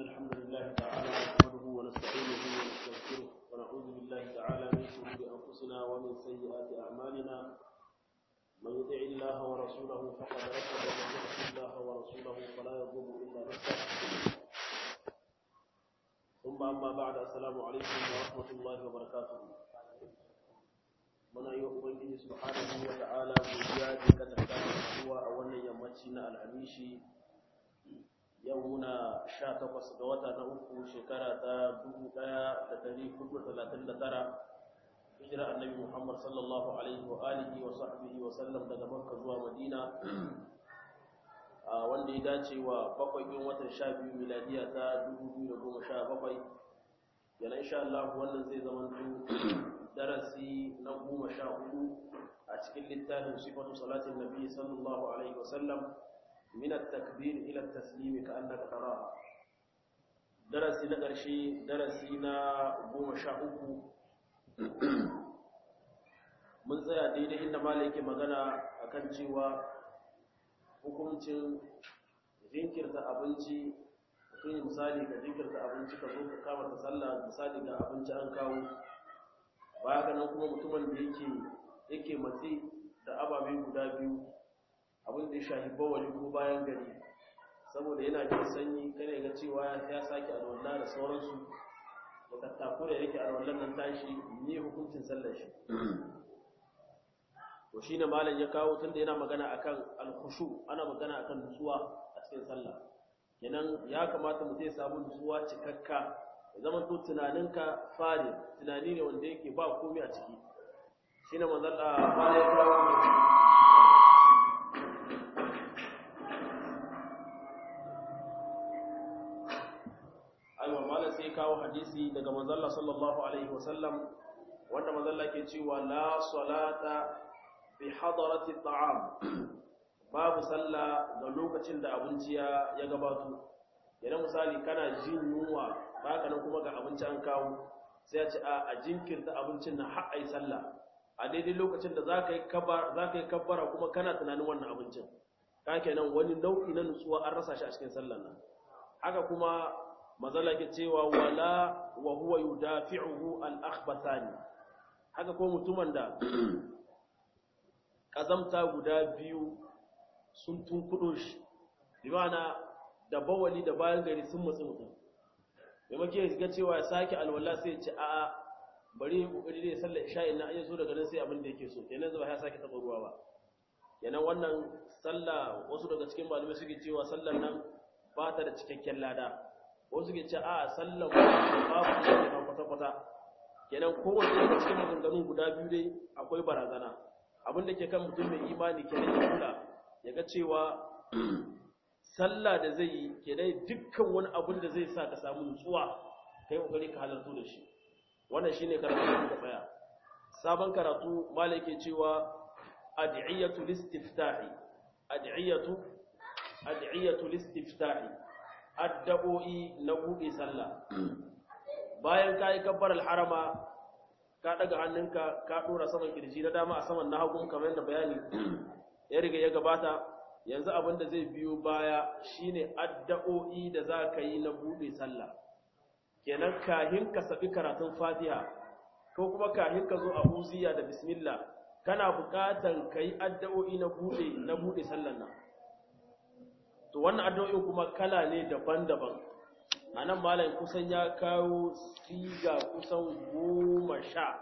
الحمد لله تعالى نحمده ونستعينه ونستغفره ونعوذ بالله تعالى من شرور أنفسنا ومن سيئات أعمالنا من يطع الله ورسوله فقد رشد ومن يعص الله ورسوله فلا يضر إلا نفسه ثم أما بعد السلام عليكم ورحمة الله وبركاته muna yi wa Ubangiji subhanahu wa ta'ala godiya da ka tattara zuwa a wannan yammaci na alhamishi yau muna sha takwas ga wata na uku shekara ta dubu ɗaya da ɗari hudu talatin da tara hijira annabi muhammad sallallahu alaihi wa alihi wa sahbihi wa sallam daga makka zuwa madina a wanda ya dace wa bakwai ɗin watan sha biyu miladiya ta dubu biyu da goma sha bakwai yana insha Allah wannan zai zama darasi na goma sha hudu a cikin littafin sifatu salatin nabi sallallahu alaihi wa sallam من التكبير إلى التسليم كأنك تراها درسي نقرشي درسي نا قوم شاهوكو من tsaya daidai inda mala yake magana akan cewa hukuncin jinkirta abinci mutum misali ka jinkirta abinci ka zo ka kama ta sallah misali ga abinci an kawo baya ga nan kuma mutumin da yake yake matsi da ababe guda biyu abin da ya shahi bawali ko bayan gari saboda yana jin sanyi kada ga cewa ya sake alwala da sauransu da tattaku da yake alwallan nan tashi ne hukuncin sallar shi to shine malam ya kawo tunda yana magana akan alkhushu ana magana akan nutsuwa a cikin sallah kenan ya kamata mutum ya samu nutsuwa cikakka ya zama to tunaninka fari tunani ne wanda yake ba komai a ciki shine manzon Allah ya kawo aiwa malam sai kawo hadisi daga manzalla sallallahu alaihi wasallam wanda manzalla ke cewa la salata bi hadarati ta'am babu sallah ga lokacin da abinci ya ya gabato idan misali kana jin yunwa baka nan kuma ga abinci an kawo sai ya ce a a jinkirta abincin na har ai sallah a daidai lokacin da zaka yi kabbara zaka yi kabbara kuma kana tunanin wannan abincin ka kenan wani nau'i na nutsuwa an rasa shi a cikin sallar nan haka kuma mazala ke cewa wala wa huwa yudafi'uhu al-akhbathani haka ko mutumin da kazamta guda biyu sun tunkudo shi bimana da bawali da bayan gari sun matsi mutum maimake ga cewa ya sake alwala sai ya ce a'a bari kokari dai sallar isha'in na ayyuka daga nan sai abin da yake so kenan zuwa ya sake taba ruwa ba kenan wannan sallah wasu daga cikin malamai suke cewa sallar nan ba ta da cikakken lada wasu ke ce a sallan babu ne kwata-kwata kenan kowace daga cikin maganganun guda biyu dai akwai barazana abin da ke kan mutum mai imani kenan ya kula ya ga cewa sallah da zai yi kenan dukkan wani abin da zai sa ka samu nutsuwa kai kokari ka halartu da shi wannan shine karatu da muka tsaya sabon karatu malai ke cewa ad'iyatu listiftahi ad'iyatu ad'iyatu listiftahi addu'o'i na buɗe sallah bayan ka yi kabbar alharama ka ɗaga hannunka ka ɗora saman kirji na dama a saman na hagun kamar yadda bayani ya riga ya gabata yanzu abin da zai biyo baya shine addu'o'i da za ka yi na buɗe sallah kenan kahin ka sabi karatun fatiha ko kuma kahin ka zo a huziya da bismillah kana buƙatar ka yi addu'o'i na buɗe na buɗe sallan nan to wannan addu'o'in kuma kala ne daban-daban a nan malam kusan ya kawo siga kusan goma sha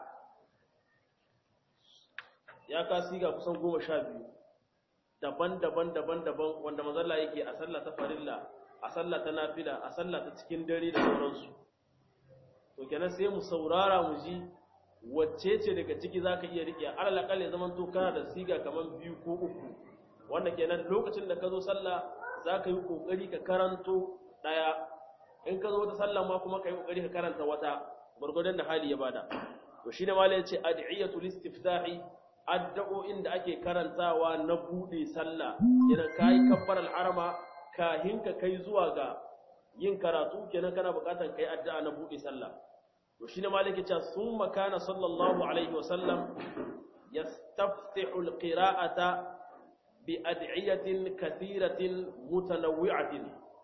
ya ka siga kusan goma sha biyu daban-daban daban-daban wanda mazalla yake a sallah ta farilla a sallah ta nafila a sallah ta cikin dare da sauransu to kenan sai mu saurara mu ji wacce ce daga ciki zaka iya riƙe alal akal ya zaman to kana da siga kaman biyu ko uku wanda kenan lokacin da ka zo sallah za ka yi ƙoƙari ka karanto ɗaya in ka zo wata sallah ma kuma ka yi ƙoƙari ka karanta wata gwargwadon da hali ya bada to shi ne ma ya ce ad'iyatul istiftahi addu'o'in da ake karantawa na buɗe sallah kenan ka yi kabbar al'arama kahin ka kai zuwa ga yin karatu kenan kana buƙatar kai addu'a na buɗe sallah to shi ne ma ya ce sun makana sallallahu alaihi wa sallam yastaftihu al-qira'ata بأدعية كثيرة متنوعة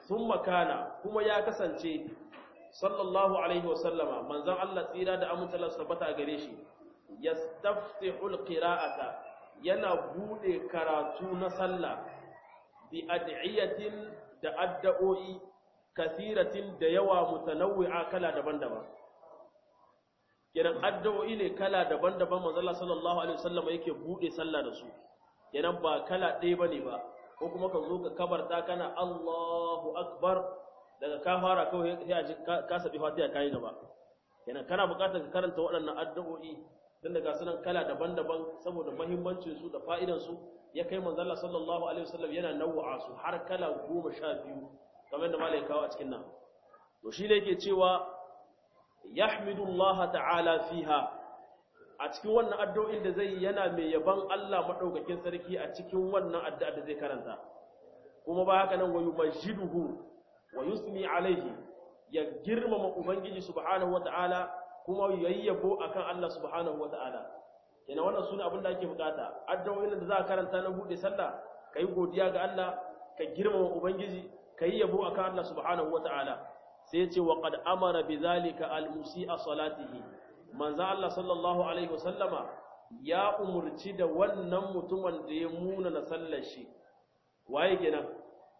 thumma kana kuma ya kasance sallallahu alaihi wasallama manzon Allah tsira da amintalar tabbata a gare shi yastaftihul qira'ata yana bude karatu na sallah bi ad'iyatin da addu'o'i kasiratin da yawa mutanawwi'a kala daban-daban kenan addu'o'i ne kala daban-daban manzon Allah sallallahu alaihi wasallama yake bude sallah da su kenan ba kala ɗaya bane ba ko kuma ka zo ka kabarta kana Allahu akbar daga ka fara kawai sai a ji ka sabi fatiha kai gaba kenan kana buƙatar ka karanta waɗannan addu'o'i dan daga sunan kala daban-daban saboda muhimmancin su da fa'idan su ya kai manzo Allah sallallahu alaihi wasallam yana naw'a su har kala 12 kamar da malai kawo a cikin nan to shi ne yake cewa yahmidu Allah ta'ala fiha a cikin wannan addu'o'in da zai yana mai yaban Allah madaukakin sarki a cikin wannan addu'a da zai karanta kuma ba haka nan wayu masjiduhu wa yusmi alaihi ya girmama ubangiji subhanahu wata'ala kuma yayyabo akan Allah subhanahu wata'ala yana wannan sune abin da ake bukata addu'o'in da za ka karanta na bude sallah kai godiya ga Allah ka girmama ubangiji kai yabo akan Allah subhanahu wata'ala sai ya ce wa qad amara bidhalika al-musi'a salatihi manzo Allah sallallahu alaihi wasallama ya umurci da wannan mutumin da ya muna na sallar shi waye kenan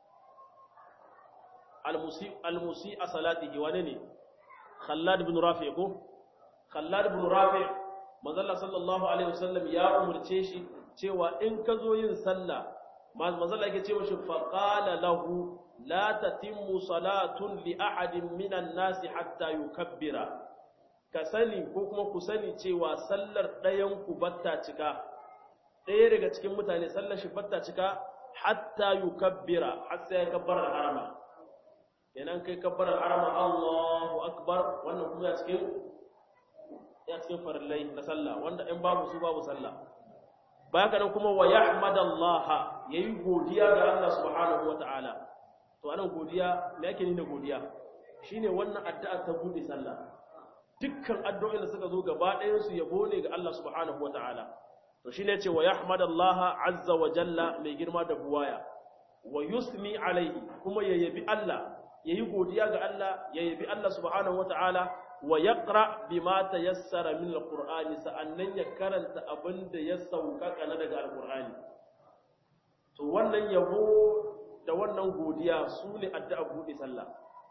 almusi almusi a salatihi wane ne khallad ibn rafi ko khallad ibn rafi manzo Allah sallallahu alaihi wasallam ya umurce shi cewa in ka zo yin sallah manzo Allah yake cewa shi fa qala lahu la tatimmu salatun li ahadin minan nasi hatta yukabbira ka sani ko kuma ku sani cewa sallar ɗayan ku batta cika ɗaya daga cikin mutane sallar shi batta cika hatta yukabbira har sai ya kabbara harama kenan kai kabbara harama Allahu akbar wannan kuma ya cikin ya cikin farillai na sallah wanda in babu su babu sallah baka nan kuma wa yahmadallaha yayi godiya ga Allah subhanahu wataala to anan godiya me yake ni da godiya shine wannan addu'a ta bude sallah dukkan addu'o'in da suka zo gaba ɗayan su yabo ne ga Allah subhanahu wata'ala to shine yace wa yahmadallaha azza wa jalla mai girma da buwaya wa yusmi alaihi kuma ya yabi Allah yayi godiya ga Allah ya yabi Allah subhanahu wata'ala wa yaqra bima tayassara min alqur'ani sa'annan ya karanta abinda ya sauƙaƙa na daga alqur'ani to wannan yabo da wannan godiya su ne addu'a buɗe sallah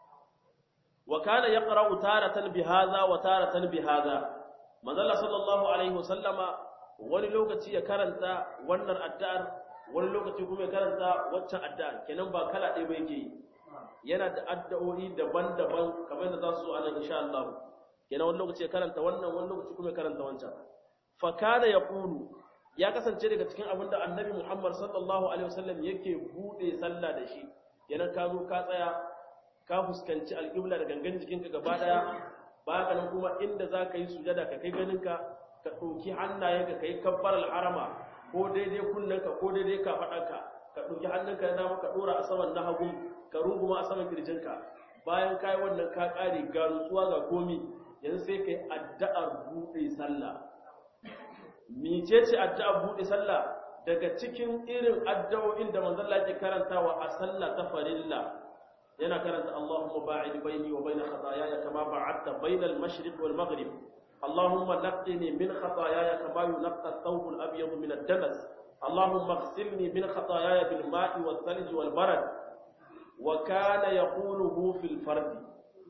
wa kana yaqra'u taratan bihaza wa taratan bihaza manzala sallallahu alaihi wasallama wani lokaci ya karanta wannan addu'ar wani lokaci kuma ya karanta waccan addu'ar kenan ba kala ɗaya ba yake yi yana da addu'o'i daban-daban kamar yadda za su zo a nan insha Allah kenan wani lokaci ya karanta wannan wani lokaci kuma ya karanta wancan fa kana yaqulu ya kasance daga cikin abin da annabi Muhammad sallallahu alaihi wasallam yake bude sallah da shi kenan ka zo ka tsaya ka fuskanci alƙibla da gangan jikinka gaba ɗaya ba ka nan kuma inda za ka yi sujada ka kai ganinka ka ɗauki hannayenka ka yi kabbar al'arama ko daidai kunnenka ko daidai kafaɗanka ka ɗauki hannunka na dama ka ɗora a saman na hagu ka runguma a saman kirjinka bayan ka yi wannan ka ƙare ga nutsuwa ga komi yanzu sai ka yi addu'ar buɗe sallah mecece addu'ar buɗe sallah daga cikin irin addu'o'in da manzon Allah ke karantawa a sallah ta farilla yana karanta Allahumma ba'id baini wa baina khataayaya kama ba'adta baina al-mashriq wal maghrib Allahumma naqqini min khataayaya kama yunqqa ath-thawb al-abyad min ad-danas Allahumma ighsilni min khataayaya bil ma'i wal thalj wal barad wa kana yaquluhu fil fard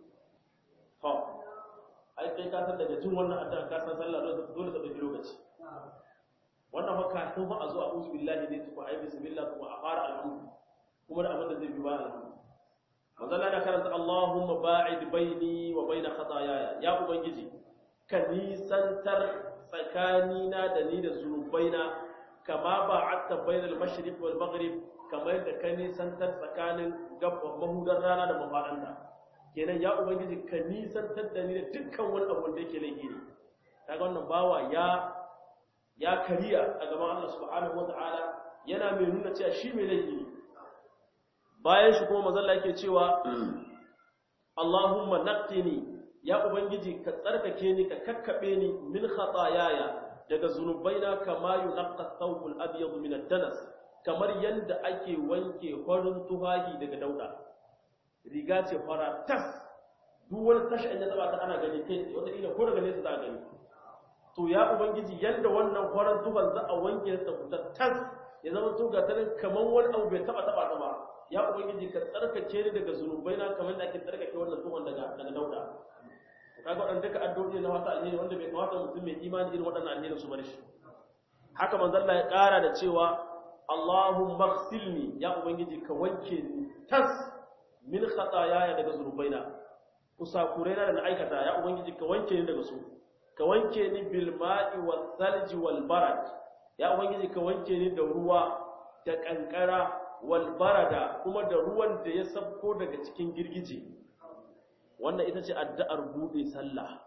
ha ai kai ka san daga jin wannan addu'a ka san sallah dole ta dauki lokaci wannan fa kafin fa a zo a'udhu billahi ne tuku ai bismillah kuma a fara alhamdu kuma da abin da zai bi ba alhamdu manzon Allah karanta Allahumma ba'id baini wa baina khataayaya ya ubangiji ka nisantar tsakanina da ni da zunubaina kama ba'atta bainal mashriq wal maghrib kamar da ka nisantar tsakanin gabban mahudar rana da mafadanta kenan ya ubangiji ka nisantar da ni da dukkan wani abu da yake laifi ne kaga wannan bawa ya ya kariya a gaban Allah subhanahu wataala yana mai nuna cewa shi mai laifi ne bayan shi kuma mazalla yake cewa Allahumma naqqini ya ubangiji ka tsarkake ni ka kakkabe ni min khataayaya daga zunubaina kama yunqqa thawbul abyad min ad-danas kamar yanda ake wanke farin tufahi daga dauda riga ce fara tas duk wani tashi in ya taba ta ana gani kai wata ila ko daga nesa za a gani to ya ubangiji yanda wannan farar tuban za a wanke ta fita tas ya zama to ga tarin kaman wani abu bai taba taba ta ba ya ubangiji ka tsarkake ni daga zunubai na kamar da ake tsarkake wannan tuban daga daga dauda kaga waɗanda duka addu'o'i na wata alheri wanda bai kamata mutum mai imani irin waɗannan alheri su bar shi haka manzon Allah ya ƙara da cewa Allahumma ighsilni ya ubangiji ka wanke ni tas min khataaya daga zunubaina kusakuraina da na aikata ya ubangiji ka wanke ni daga su ka wanke ni bil ma'i was salji wal barad ya ubangiji ka wanke ni da ruwa da kankara wal barada kuma da ruwan da ya sabko daga cikin girgije wannan ita ce addu'ar bude sallah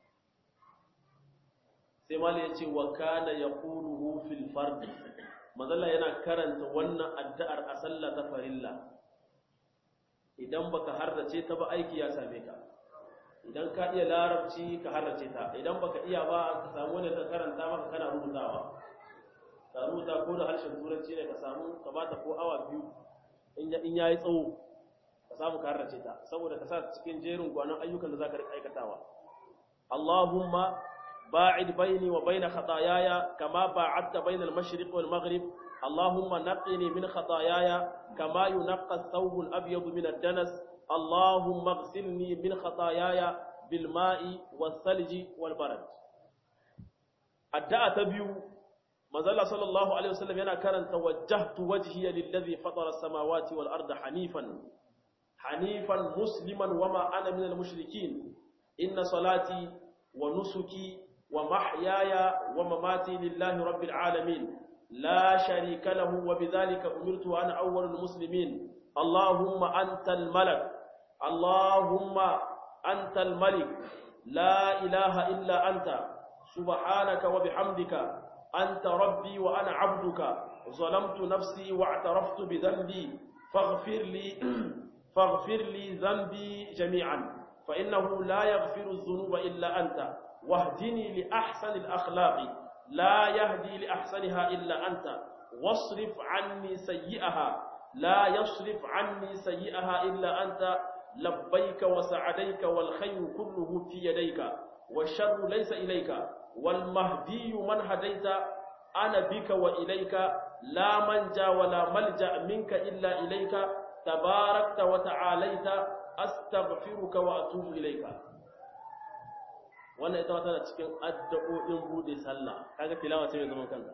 sai mali ya ce wa kana yaquluhu fil fard manzala yana karanta wannan addu'ar a sallah ta farilla idan baka harrace ta ba aiki ya same ka idan ka iya larabci ka harrace ta idan baka iya ba ka samu wani ka karanta maka kana rubutawa ka rubuta ko da harshen turanci ne ka samu ka bata ko awa biyu in yayi tsawo ka samu ka harrace ta saboda ka sa cikin jerin gwanon ayyukan da zaka rika aikatawa Allahumma ba'id baini wa baina khataayaya kama ba'adta baina al-mashriq wal maghrib اللهم نقني من خطاياي كما ينقى الثوب الأبيض من الدنس اللهم اغسلني من خطاياي بالماء والثلج والبرد الدعاء تبيو مازال صلى الله عليه وسلم ينا كان توجهت وجهي للذي فطر السماوات والأرض حنيفا حنيفا مسلما وما أنا من المشركين إن صلاتي ونسكي ومحياي ومماتي لله رب العالمين لا شريك له وبذلك أمرت أنا أول المسلمين اللهم أنت الملك اللهم أنت الملك لا إله إلا أنت سبحانك وبحمدك أنت ربي وأنا عبدك ظلمت نفسي واعترفت بذنبي فاغفر لي فاغفر لي ذنبي جميعا فإنه لا يغفر الذنوب إلا أنت واهدني لأحسن الأخلاق لا يهدي لأحسنها إلا أنت واصرف عني سيئها لا يصرف عني سيئها إلا أنت لبيك وسعديك والخير كله في يديك والشر ليس إليك والمهدي من هديت أنا بك وإليك لا منجا ولا ملجأ منك إلا إليك تباركت وتعاليت أستغفرك وأتوب إليك wannan ita tana cikin addu'o'in bude sallah kaga tilawa ce mai zaman kanta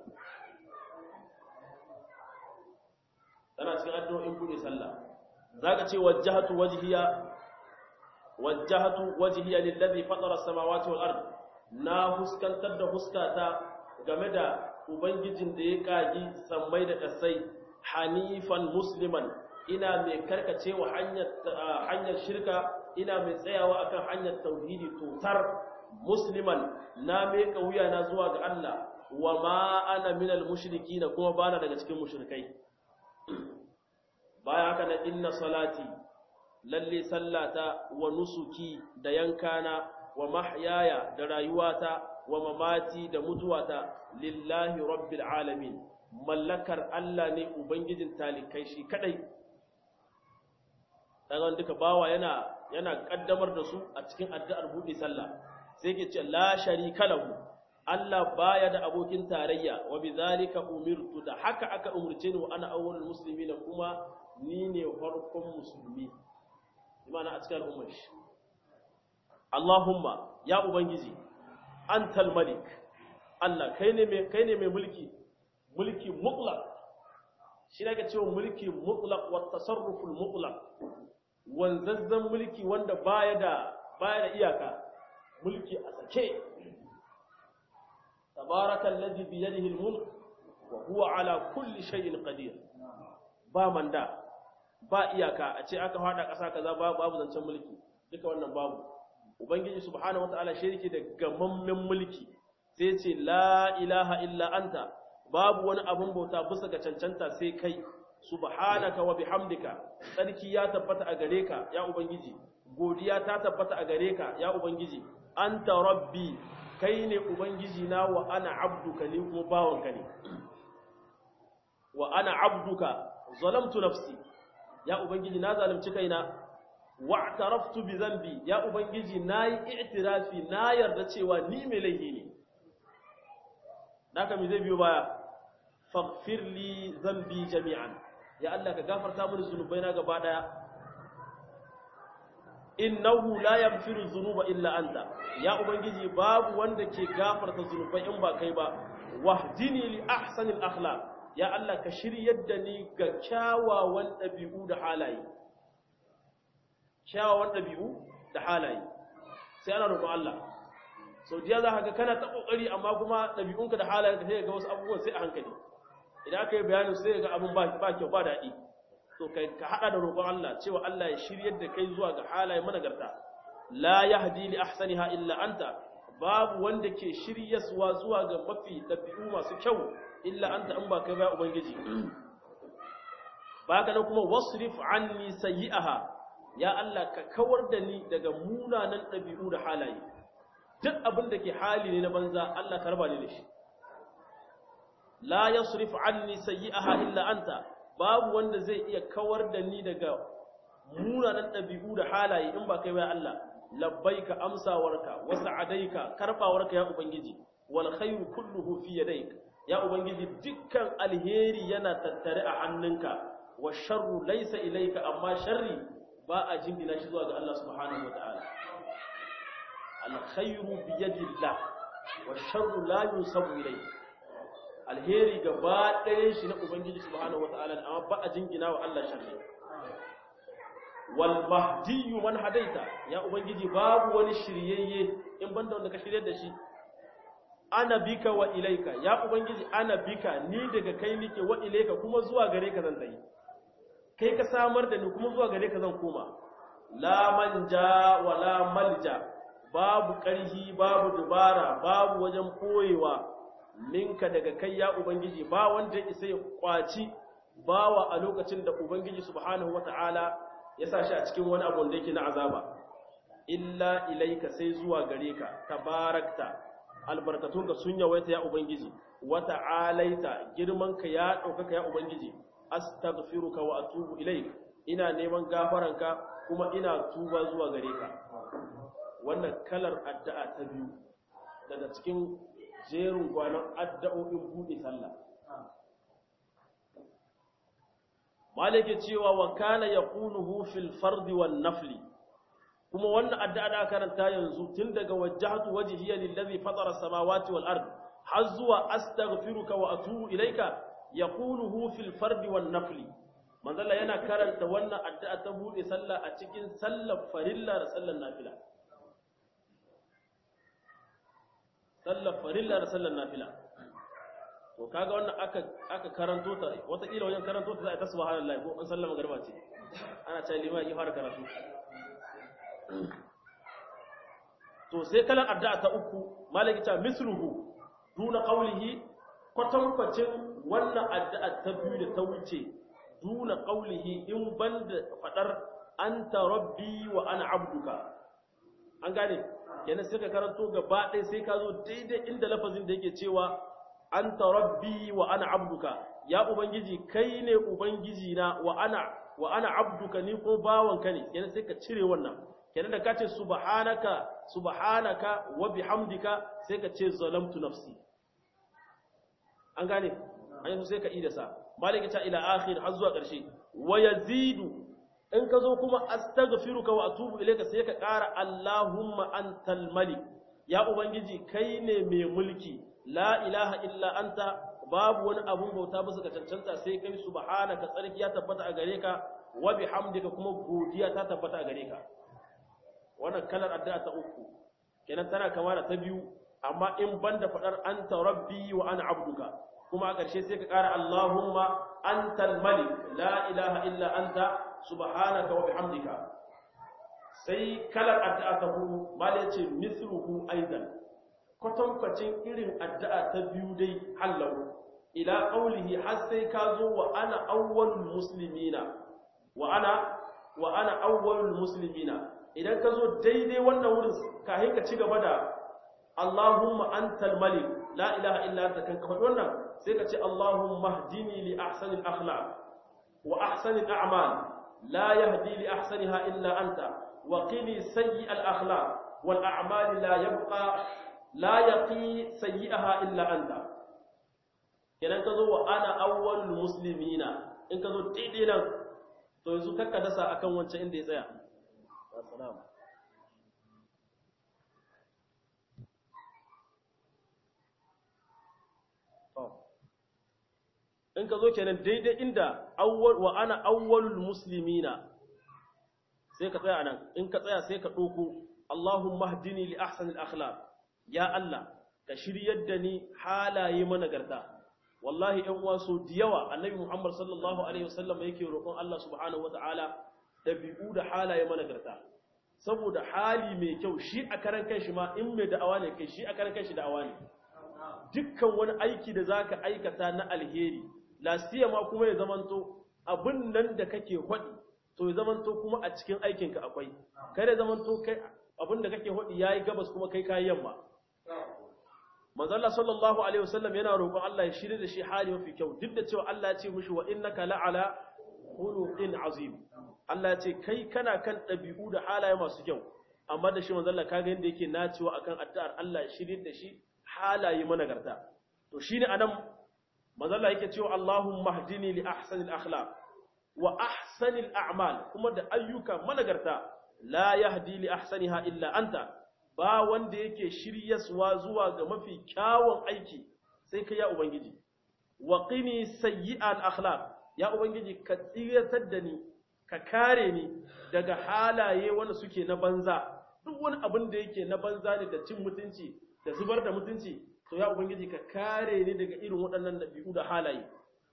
tana cikin addu'o'in bude sallah zaka ce wajjahatu wajhiya wajjahatu wajhiya lillazi fatara as-samawati wal ard na huskantar da huskata game da ubangijin da ya kagi sammai da kasai hanifan musliman ina mai karkacewa hanyar hanyar shirka ina mai tsayawa akan hanyar tauhidi totar musliman na meka wuya na zuwa ga Allah wa ma ana minal mushriki na kuma bana daga cikin mushrikai baya haka na inna salati lalle sallata wa nusuki da yankana wa mahyaya da rayuwata wa mamati da mutuwata lillahi rabbil alamin mallakar Allah ne ubangijin talikai shi kadai daga duka bawa yana yana kaddamar da su a cikin addu'ar buɗe sallah sai ke ce la sharika lahu Allah baya da abokin tarayya wa bizalika umirtu da haka aka umurce ni wa ana awwalul muslimin kuma ni ne farkon musulmi imana a cikin al'ummar shi Allahumma ya ubangiji antal malik Allah kai ne mai kai ne mai mulki mulki mutlaq shi ne ake cewa mulki mutlaq wa tasarruful mutlaq wanzazzan mulki wanda baya da baya da iyaka mulki a sake tabarakal ladhi bi yadihi al-mulk wa huwa ala kulli shay'in qadir ba manda ba iyaka a ce aka fada kasa kaza babu zancen mulki duka wannan babu ubangiji subhanahu wataala shirki da gamammen mulki sai ce la ilaha illa anta babu wani abun bauta bisa ga cancanta sai kai subhanaka wa bihamdika tsarki ya tabbata a gare ka ya ubangiji godiya ta tabbata a gare ka ya ubangiji anta rabbi kai ne ubangiji na wa ana abduka ni kuma bawanka ne wa ana abduka zalamtu nafsi ya ubangiji na zalunci kaina wa'taraftu bi dhanbi ya ubangiji nayi i'tirafi na yarda cewa ni mai laifi ne naka me zai biyo baya faghfir li dhanbi jami'an ya Allah ka gafarta mini zunubaina gaba daya innahu la yaghfiru dhunuba illa anta ya ubangiji babu wanda ke gafarta zunubai in ba kai ba wahdini li ahsanil akhlaq ya Allah ka shiryar da ni ga kyawawan dabi'u da halaye kyawawan dabi'u da halaye sai ana roƙon Allah sau jiya za ka ga kana ta kokari amma kuma dabi'unka da halayenka sai ga wasu abubuwan sai a hankali idan aka yi bayanin sai ga abin ba kyau ba daɗi to kai ka hada da roƙon Allah cewa Allah ya shiryar da kai zuwa ga halaye managarta la yahdi li ahsaniha illa anta babu wanda ke shiryaswa zuwa ga mafi dabi'u masu kyau illa anta in ba kai ba ubangiji baka nan kuma wasrif anni sayyi'aha ya Allah ka kawar da ni daga munanan dabi'u da halaye duk abin da ke hali ne na banza Allah ka raba ni da shi la yasrif anni sayyi'aha illa anta babu wanda zai iya kawar da ni daga munanan ɗabi'u da halaye in ba kai ba Allah labbaika amsawarka wa sa'adaika karbawarka ya ubangiji wal khairu kulluhu fi yadayk ya ubangiji dukkan alheri yana tattare a hannunka wa sharru laysa ilayka amma sharri ba a jingina shi zuwa ga Allah subhanahu wataala al khairu bi yadillah wa sharru la yusabu ilayka alheri gaba ɗayan shi na Ubangiji subhanahu wata'ala amma ba a jingina wa Allah sharri wal mahdiyyu man hadaita ya ubangiji babu wani shiryayye in banda wanda ka shiryar da shi ana bika wa ilaika ya ubangiji ana bika ni daga kai nike wa ilaika kuma zuwa gare ka zan tayi kai ka samar da ni kuma zuwa gare ka zan koma la manja wa la malja babu ƙarhi babu dubara babu wajen koyewa minka daga kai ya Ubangiji ba wanda isa ya kwaci bawa a lokacin da Ubangiji subhanahu wata'ala ya sa shi a cikin wani abu da yake na azaba illa ilaika sai zuwa gare ka tabarakta albarkatunka sun yawaita ya Ubangiji wata'alaita girmanka ya ɗaukaka ya Ubangiji astaghfiruka wa atubu ilaik ina neman gafaranka kuma ina tuba zuwa gare ka wannan kalar addu'a ta biyu daga cikin jerin gwanon addu'o'in buɗe sallah. Malike cewa wa kana ya ƙunuhu fil fardi wan nafli, kuma wannan addu'a da karanta yanzu tun daga wajahatu wajihiyar lillazi fatara samawati wal ard har zuwa astaghfiruka wa atubu ilaika ya ƙunuhu fil fardi wan nafli. Manzala yana karanta wannan addu'a ta buɗe sallah a cikin sallar farilla da sallar nafila. sallar farilla da sallar nafila to kaga wannan aka aka karanto ta wataƙila wajen karanto ta za a ta subhanallahi ko an sallama garba ce ana cewa liman ya fara karatu to sai kalan addu'a ta uku malaki ta misruhu duna qawlihi kwatankwacin wannan addu'a ta biyu da ta wuce duna qawlihi in banda fadar anta rabbi wa ana abduka an gane yana sai ka karanto gaba ɗaya sai ka zo daidai inda lafazin da yake cewa anta rabbi wa ana abduka ya ubangiji kai ne ubangiji na wa ana wa ana abduka ni ko bawanka ne yana sai ka cire wannan kenan da ka ce subhanaka subhanaka wa bihamdika sai ka ce zalamtu nafsi an gane an yi sai ka ida sa malika ta ila akhir har zuwa ƙarshe wa yazidu in ka zo kuma astaghfiruka wa atubu ilayka sai ka ƙara Allahumma antal malik ya ubangiji kai ne mai mulki la ilaha illa anta babu wani abun bauta bisa ka cancanta sai kai subhanaka tsarki ya tabbata a gare ka wa bihamdika kuma godiya ta tabbata a gare ka wannan kalar addu'a ta uku kenan tana kama da ta biyu amma in banda fadar anta rabbi wa ana abduka kuma a ƙarshe sai ka ƙara Allahumma antal malik la ilaha illa anta subhanaka wa bihamdika sai kalar addu'a ta hudu mal yace mithluhu aidan kwatankwacin irin addu'a ta biyu dai hallahu ila qawlihi har sai ka zo wa ana awwalul muslimina wa ana wa ana awwalul muslimina idan ka zo daidai wannan wurin kafin ka ci gaba da Allahumma antal malik la ilaha illa anta kan ka faɗi wannan sai ka ce Allahumma hdini li ahsanil akhlaq wa ahsanil a'mal لا يهدي لأحسنها إلا أنت وقني سيء الأخلاق والأعمال لا يبقى لا يقي سيئها إلا أنت kenan ka zo wa ana awwal muslimina in ka zo daidai nan to yanzu kakka dasa akan wancan inda ya tsaya assalamu in ka zo kenan daidai inda awwal wa ana awwalul muslimina sai ka tsaya nan in ka tsaya sai ka ɗauko Allahumma hdini li ahsanil akhlaq ya Allah ka shiryar da ni halaye managarta wallahi ɗan uwa so da yawa annabi Muhammad sallallahu alaihi wasallam yake roƙon Allah subhanahu wataala dabi'u da halaye managarta saboda hali mai kyau shi a karan kanshi ma in mai da'awa ne kai shi a karan kanshi da'awa ne dukkan wani aiki da zaka aikata na alheri lasiya ma kuma ya zamanto abin nan da kake hodi to ya zamanto kuma a cikin aikinka akwai kai da zamanto kai abin da kake hodi yayi gabas kuma kai kayi yamma manzo Allah sallallahu alaihi wasallam yana roƙon Allah ya shirye da shi hali mafi kyau duk da cewa Allah ya ce mishi wa innaka la'ala khuluqin azim Allah ya ce kai kana kan ɗabi'u da halaye masu kyau amma da shi manzo Allah kaga yanda yake nacewa akan addu'ar Allah ya shirye da shi halaye managarta to shine anan manzo Allah yake cewa Allahumma hdini li ahsanil akhlaq wa ahsanil a'mal kuma da ayyuka managarta la yahdi li ahsaniha illa anta ba wanda yake shiryaswa zuwa ga mafi kyawun aiki sai kai ya ubangiji wa qini sayyi'al akhlaq ya ubangiji ka tsiratar da ni ka kare ni daga halaye wanda suke na banza duk wani abin da yake na banza ne da cin mutunci da zubar da mutunci to ya ubangiji ka kare ni daga irin waɗannan dabi'u da halaye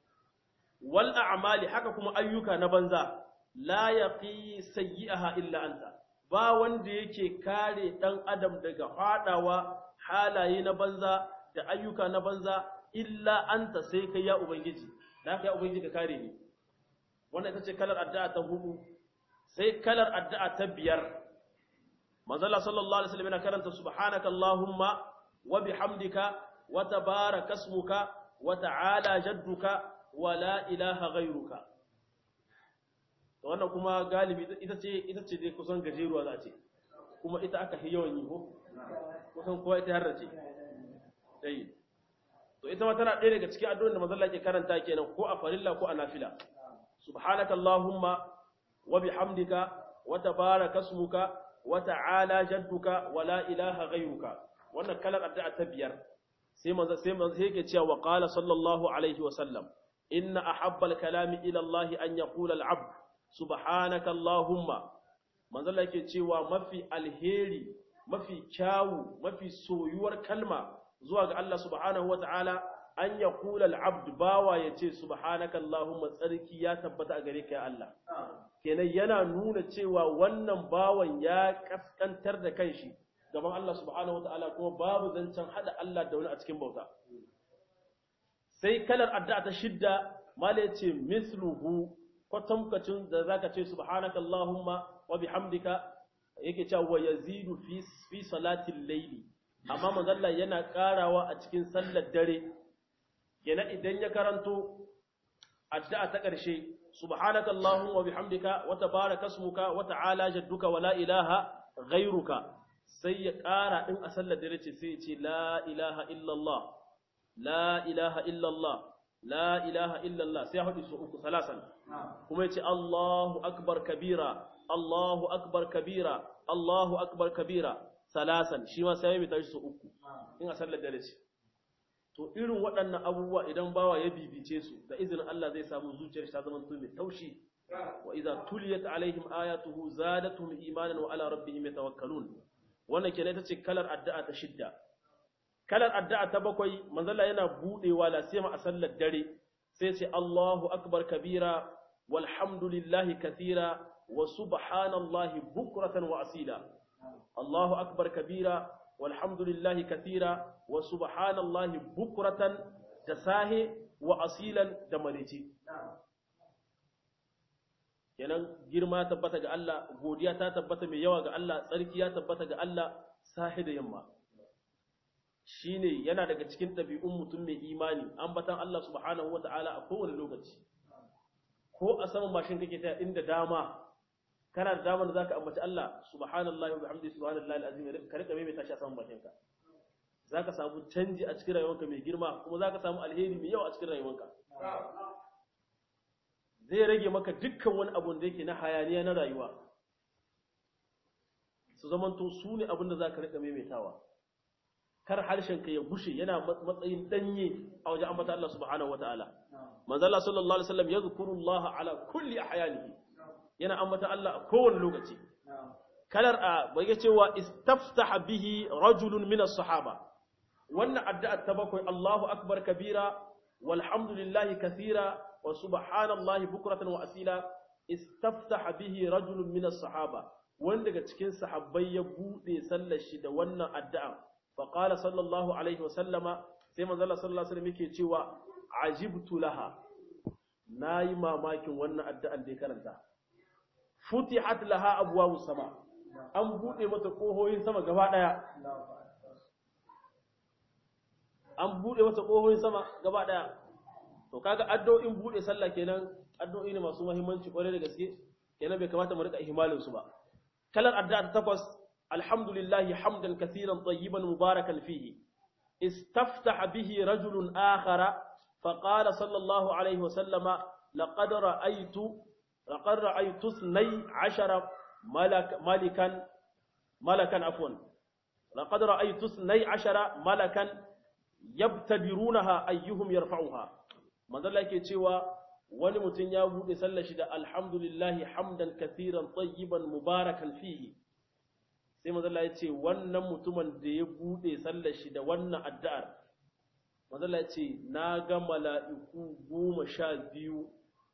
wal a'mali haka kuma ayyuka na banza la yaqi sayyi'aha illa anta ba wanda yake kare dan adam daga fadawa halaye na banza da ayyuka na banza illa anta sai kai ya ubangiji da haka ya ubangiji ka kare ni wannan ita ce kalar addu'a ta hudu sai kalar addu'a ta biyar manzo Allah sallallahu alaihi wasallam yana karanta subhanaka allahumma wa bihamdika wa tabaraka ismuka wa ta'ala jadduka wa la ilaha ghayruka to wannan kuma galibi ita ce ita ce dai kusan gajeruwa za a ce kuma ita aka fi yawan yi ko kusan kowa ita har ce dai to ita ma tana ɗaya daga cikin addu'o'in da manzo Allah ke karanta kenan ko a farilla ko a nafila subhanaka allahumma wa bihamdika wa tabaraka ismuka wa ta'ala jadduka wa la ilaha ghayruka wannan kalar addu'a ta biyar sai manzo sai manzo yake cewa wa qala sallallahu alaihi wa sallam inna ahabba al-kalami ila Allah an yaqula al-'abd subhanaka allahumma manzo Allah yake cewa mafi alheri mafi kyawu mafi soyuwar kalma zuwa ga Allah subhanahu wa ta'ala an ya kula al'abd bawa ya ce subhanaka Allahumma tsarki ya tabbata a gare ka ya Allah. Kenan yana nuna cewa wannan bawan ya kaskantar da kanshi gaban Allah subhanahu wa ta'ala kuma babu zancen haɗa Allah da wani a cikin bauta. Sai kalar addu'a ta shidda, mala ya ce, misluhu, kwatamkacin da za ka ce subhanaka Allahumma wa bihamdika yake cewa wa yazidu fi salatin laili. amma manzalla yana karawa a cikin sallar dare kenan idan ya karanto addu'a ta ƙarshe subhanaka allahumma wa bihamdika wa tabaraka ismuka wa ta'ala jadduka wa la ilaha ghayruka sai ya ƙara din a sallar dare ce sai ya ce la ilaha illallah la ilaha illallah la ilaha illallah sai ya hudu su uku salasan kuma ya ce allahu akbar kabira allahu akbar kabira allahu akbar kabira salasan shi ma sai mai tashi su uku in a sallar dare ce to irin waɗannan abubuwa idan bawa ya bibice su da izinin Allah zai samu zuciyar ta zama mai taushi wa idza tuliyat alaihim ayatuhu zadatuhum imanan wa ala rabbihim yatawakkalun wannan kenan ita ce kalar addu'a ta shidda kalar addu'a ta bakwai manzalla yana budewa la sai a sallar dare sai ce Allahu akbar kabira walhamdulillahi kathira wa subhanallahi bukratan wa asila الله أكبر كبيرا والحمد لله كثيرا وسبحان الله بكرة تساهي وأصيلا دمريتي kenan girma tabbata ga Allah godiya ta tabbata mai yawa ga Allah tsarki ya tabbata ga Allah sahi da yamma shine yana daga cikin ɗabi'un mutum mai imani ambatan Allah subhanahu wata'ala a kowane lokaci ko a saman mashin kake ta inda dama kana da damar da zaka ambaci Allah subhanallahi wa bihamdihi subhanallahi alazim ka rika mai tashi a saman bakinka zaka samu canji a cikin rayuwarka mai girma kuma zaka samu alheri mai yawa a cikin rayuwarka zai rage maka dukkan wani abu da yake na hayaniya na rayuwa su zamanto su ne abin da zaka rika maimaitawa kar harshen ka ya gushe yana matsayin danye a wajen ambata Allah subhanahu wataala manzo Allah sallallahu alaihi wasallam yadhkuru Allah ala kulli ahyanihi yana ambata Allah a kowane lokaci kalar a bai cewa istaftaha bihi rajulun min as-sahaba wannan addu'a ta bakwai Allahu akbar kabira walhamdulillahi kathira wa subhanallahi bukratan wa asila istaftaha bihi rajulun min as-sahaba wanda daga cikin sahabbai ya bude sallar shi da wannan addu'a fa qala sallallahu alaihi wa sallama sai manzo Allah sallallahu alaihi wasallam yake cewa ajibtu laha nayi mamakin wannan addu'an da ya karanta futihat laha abwabu sama an bude mata kohoyin sama gaba daya an bude mata kohoyin sama gaba daya to kaga addu'o'in bude sallah kenan addu'o'i ne masu muhimmanci kware da gaske kenan bai kamata mu rika ihmalin su ba kalar addu'a ta takwas alhamdulillahi hamdan kathiran tayyiban mubarakan fihi istaftaha bihi rajulun akhara فقال صلى الله عليه وسلم لقد رأيت لقد رأيت اثني عشر ملك ملكا ملكا عفوا لقد رأيت اثني عشر ملكا يبتدرونها أيهم يرفعها manzo Allah yake cewa wani mutum ya bude sallar shi da alhamdulillahi hamdan kathiran tayyiban mubarakan fihi sai manzo Allah ya ce wannan mutumin da ya bude sallar shi da wannan addu'ar manzo Allah ya ce na ga mala'iku goma sha biyu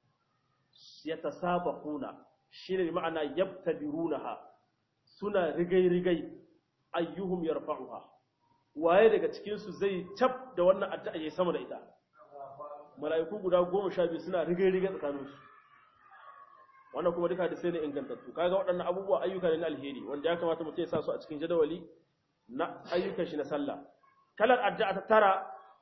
yatasabaquna shine bi ma'ana yabtadirunaha suna rigai-rigai ayyuhum yarfa'uha waye daga cikin su zai tab da wannan addu'a yayi sama da ita mala'iku guda 12 suna rigai-rigai tsakanin su wannan kuma duka da sai ne ingantattu kaga waɗannan abubuwa ayyuka ne na alheri wanda ya kamata mutum ya sa su a cikin jadawali na ayyukan shi na sallah kalar addu'a ta tara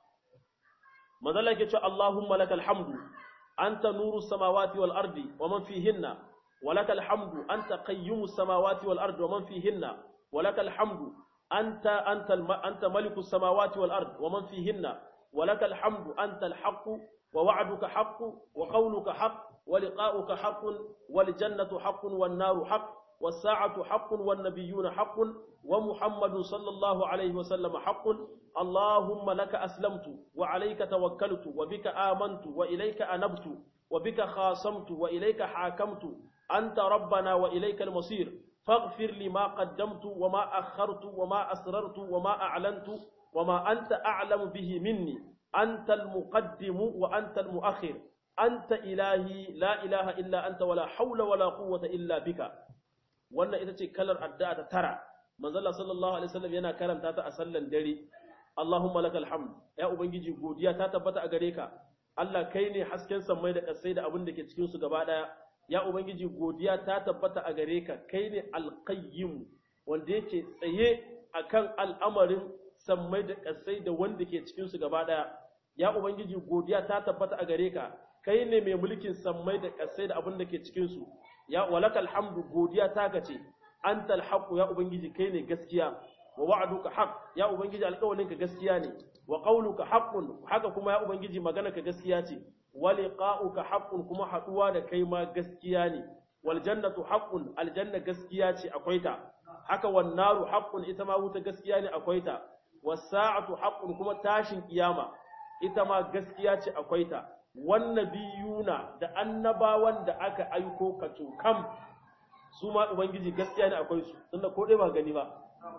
manzo Allah yake cewa Allahumma lakal hamdu anta nuru samawati wal ardi wa man fihinna ولك الحمد أنت قيوم السماوات والأرض ومن فيهن ولك الحمد أنت أنت الم... أنت ملك السماوات والأرض ومن فيهن ولك الحمد أنت الحق ووعدك حق وقولك حق ولقاؤك حق والجنة حق والنار حق والساعة حق والنبيون حق ومحمد صلى الله عليه وسلم حق اللهم لك أسلمت وعليك توكلت وبك آمنت وإليك أنبت وبك خاصمت وإليك حاكمت أنت ربنا وإليك المصير فاغفر لي ما قدمت وما أخرت وما أسررت وما أعلنت وما أنت أعلم به مني أنت المقدم وأنت المؤخر أنت إلهي لا إله إلا أنت ولا حول ولا قوة إلا بك wannan ita ce kalar addu'a ta tara manzala sallallahu alaihi wasallam yana karanta ta a sallan dare Allahumma lakal hamd ya ubangiji godiya ta tabbata a gare ka Allah kai ne hasken sammai da ƙasai da abin da ke cikin su gaba daya ya ubangiji godiya ta tabbata a gare ka kai ne alqayyim wanda yake tsaye akan al'amarin sammai da ƙasai da wanda ke cikin su gaba daya ya ubangiji godiya ta tabbata a gare ka kai ne mai mulkin sammai da ƙasai da abin da ke cikin su ya walakal hamdu godiya ta kace antal haqu ya ubangiji kai ne gaskiya wa wa'duka haqq ya ubangiji alƙawarinka gaskiya ne wa qawluka haqqun haka kuma ya ubangiji maganarka gaskiya ce wa liqa'uka haqqun kuma haduwa da kai ma gaskiya ne wal jannatu haqqun aljanna gaskiya ce akwai ta haka wan naru haqqun ita ma wuta gaskiya ne akwai ta was sa'atu haqqun kuma tashin kiyama ita ma gaskiya ce akwai ta wan nabiyuna da annabawan da aka aiko ka kam su ma ubangiji gaskiya ne akwai su tunda ko dai ba gani ba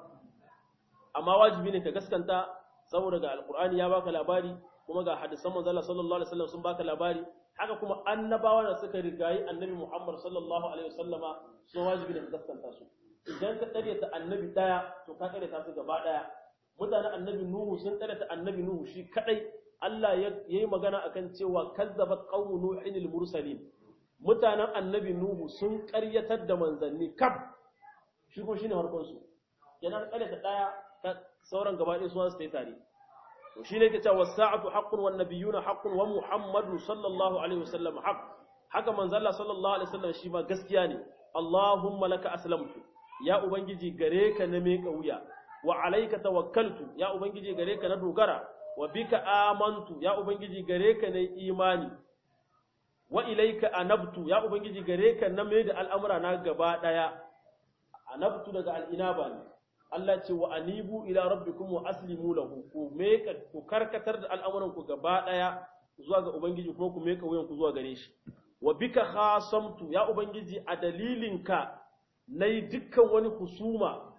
amma wajibi ne ka gaskanta saboda ga alqur'ani ya baka labari kuma ga hadisan manzo Allah sallallahu alaihi wasallam sun baka labari haka kuma annabawa da suka rigayi annabi Muhammad sallallahu alaihi wasallama sun wajibi ne ka gaskanta su idan ka kare ta annabi daya to ka kare ta su gaba daya mutanen annabi Nuhu sun kare ta annabi Nuhu shi kadai Allah ya yi magana akan cewa kazzabat qaumu nuhin al-mursalin mutanen annabi Nuhu sun karyatar da manzanni kaf shi ko shine harkon su kenan kare ta daya sauran gaba ɗaya su su yi tare to shi ne ke cewa sa'atu haqqun wan nabiyuna haqqun wa muhammadu sallallahu alaihi wasallam haqq haka manzalla sallallahu alaihi wasallam shi ma gaskiya ne Allahumma laka aslamtu ya ubangiji gare ka na me wuya wa alayka tawakkaltu ya ubangiji gare ka na dogara wa bika amantu ya ubangiji gare ka na imani wa ilayka anabtu ya ubangiji gare ka na mai da al'amura na gaba daya anabtu daga al'inaba ne Allah ce wa anibu ila rabbikum wa aslimu lahu ku meka ku karkatar da al'amuran ku gaba daya zuwa ga ubangiji kuma ku meka wuyan ku zuwa gare shi wa bika khasamtu ya ubangiji a dalilinka nayi dukkan wani husuma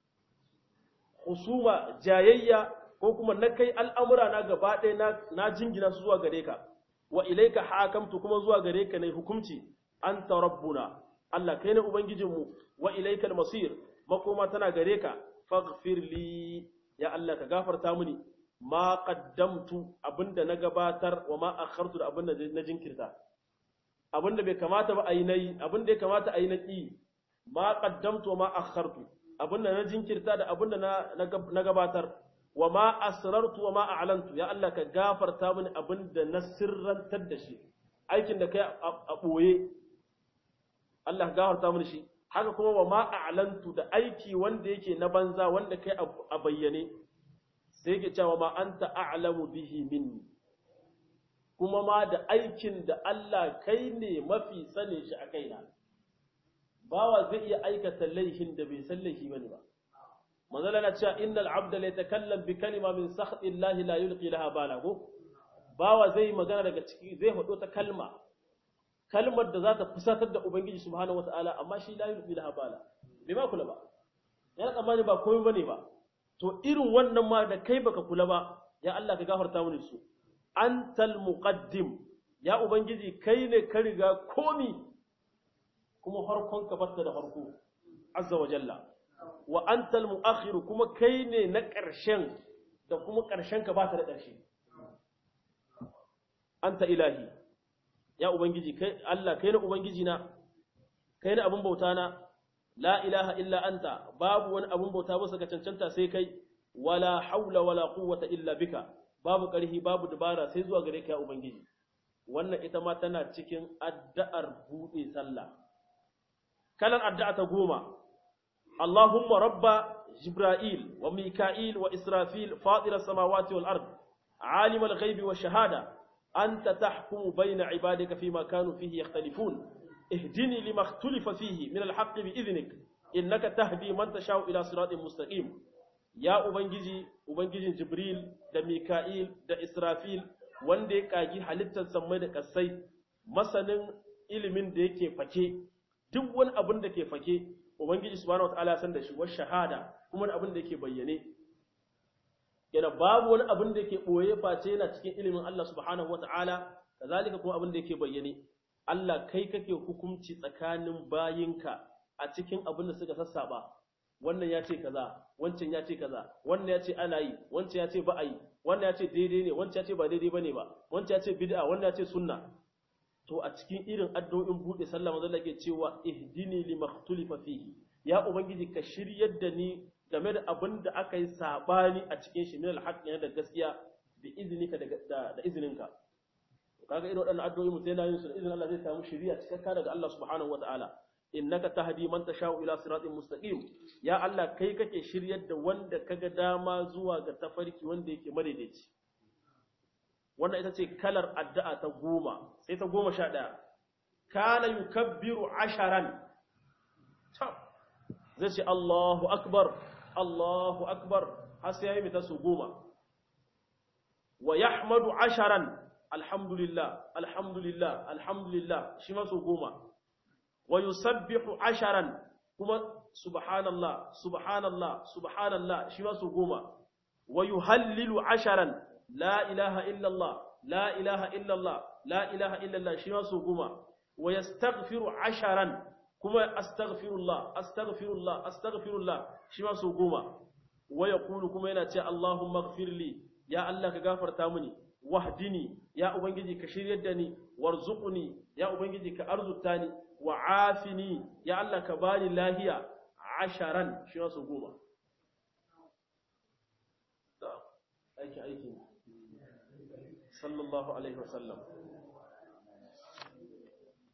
husuma jayayya ko kuma na kai al'amura na gaba ɗaya na, na jingina su zuwa gare ka wa ilaika hakamtu kuma zuwa gare ka nayi hukunci anta rabbuna Allah kai ne ubangijinmu wa ilaika al-masir makoma tana gare ka faghfir li ya Allah ka gafarta mini ma qaddamtu abinda na gabatar wa ma akhartu da abinda na jinkirta abinda bai kamata ba ayi nayi abinda ya kamata ayi na ki ma qaddamtu wa ma akhartu abinda na jinkirta da abinda na na gabatar wa ma asrartu wa ma a'lantu ya Allah ka gafarta mini abinda na sirrantar da shi aikin da kai a boye Allah ka gafarta mini shi haka kuma wa ma a'lantu da aiki wanda yake na banza wanda kai a bayyane sai yake cewa ma anta a'lamu bihi minni kuma ma da aikin da Allah kai ne mafi sane shi a kaina bawa zai iya aikata laihin da bai san laifi bane ba manzala na cewa innal abda la yatakallam bi kalima min sakhti Allah la yulqi laha bala ko bawa zai magana daga ciki zai hado ta kalma kalmar da za ta fusatar da ubangiji subhanahu wataala amma shi la yulqi laha bala bai ma kula ba yana tsammani ba komai bane ba to irin wannan ma da kai baka kula ba ya Allah ka gafarta mini su antal muqaddim ya ubangiji kai ne ka riga komi kuma farkon ka batta da farko azza wa jalla wa antal muakhir kuma kai ne na ƙarshen da kuma ƙarshen ka bata da ƙarshe anta ilahi ya ubangiji kai Allah kai ne ubangiji na kai ne abin bauta na la ilaha illa anta babu wani abin bauta ba ka cancanta sai kai wala haula wala quwwata illa bika babu ƙarfi babu dabara sai zuwa gare ka ya ubangiji wannan ita ma tana cikin addu'ar buɗe sallah kalan addu'a ta goma Allahumma rabba Jibril wa Mika'il wa Israfil fatir as-samawati wal ard alim al-ghaibi wa shahada anta tahkumu bayna ibadika fima kanu fihi yakhtalifun اهدني لما اختلف فيه من الحق بإذنك إنك تهدي من تشاء إلى صراط مستقيم ya Ubangiji, Ubangijin Jibril da Mika'il da Israfil wanda ya ƙagi halittar sammai da ƙasai, masanin ilimin da yake fake, duk wani abin da ke fake, Ubangiji Subhanahu wa ta'ala san da shi wa shahada kuma wani abin da yake bayyane. Yana babu wani abin da yake ɓoye face yana cikin ilimin Allah Subhanahu wa ta'ala, kazalika kuma abin da yake bayyane. Allah kai kake hukunci tsakanin bayinka a cikin abin da suka sassaba. wannan ya ce kaza wancan ya ce kaza wannan ya ce ana yi wancan ya ce ba a yi wannan ya ce daidai ne wancan ya ce ba daidai bane ba wancan ya ce bid'a wannan ya ce sunna to a cikin irin addu'o'in bude sallah manzo Allah ke cewa ihdini limaktulifa fihi ya ubangiji ka shiryar da ni game da abin da aka yi sabani a cikin shi min alhaq da gaskiya bi iznika da da izininka kaga irin waɗannan addu'o'i mutum yana yin su da izinin Allah zai samu shiriya cikakka daga Allah subhanahu wataala innaka tahdi man tashau ila siratin mustaqim ya Allah kai kake shiryar da wanda kaga dama zuwa ga tafarki wanda yake madaidaici wannan ita ce kalar addu'a ta goma sai ta goma sha ɗaya kana yukabbiru asharan zai ce Allahu akbar Allahu akbar har sai yayi mita su goma wa yahmadu asharan alhamdulillah alhamdulillah alhamdulillah shi ma su goma wa yusabbihu asharan kuma subhanallah subhanallah subhanallah shi ma su goma wa yuhallilu asharan la ilaha illallah la ilaha illallah la ilaha illallah shi ma su goma wa yastaghfiru asharan kuma astaghfirullah astaghfirullah astaghfirullah shi ma su goma wa yaqulu kuma yana ce allahumma ighfirli ya allah ka gafarta mini wahdini ya ubangiji ka shiryar da ni warzuqni ya ubangiji ka arzuta ni wa afini ya Allah ka bani lahiya asharan shi wasu goma aiki aiki sallallahu alaihi wasallam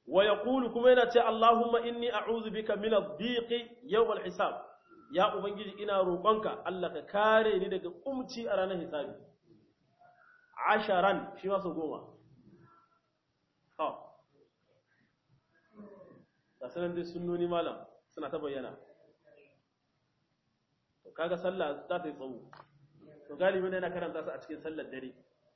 wa yaqulu kuma yana ce Allahumma inni a'udhu bika min ad-dhiqi yawm al-hisab ya ubangiji ina roƙonka Allah ka kare ni daga kumci a ranar hisabi asharan shi ma su goma ha da sanan dai sunnoni malam suna ta bayyana to kaga sallah za ta yi tsawo to galibi ne yana karanta su a cikin sallar dare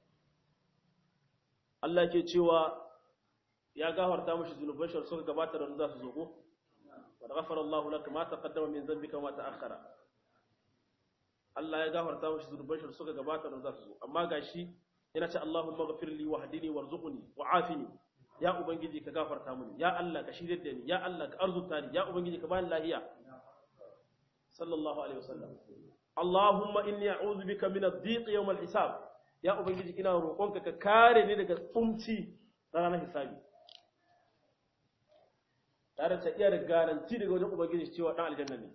Allah ke cewa ya gafarta mushi zunuban shi suka gabata da za su zo ko wa ghafara Allahu laka ma taqaddama min dhanbika wa ma ta'akhkhara Allah ya gafarta mushi zunuban shi suka gabata da za su zo amma gashi yana ce Allahumma ghafir li wahdini warzuqni wa'afini ya ubangiji ka gafarta mini ya Allah ka shirye da ni ya Allah ka arzuta ni ya ubangiji ka bani lahiya sallallahu alaihi wasallam Allahumma inni a'udhu bika min ad-dhiq yawm al-hisab ya ubangiji ina roƙonka ka kare ni daga tsumci ranar hisabi tare da iya da garanti daga wajen ubangiji cewa dan aljanna ne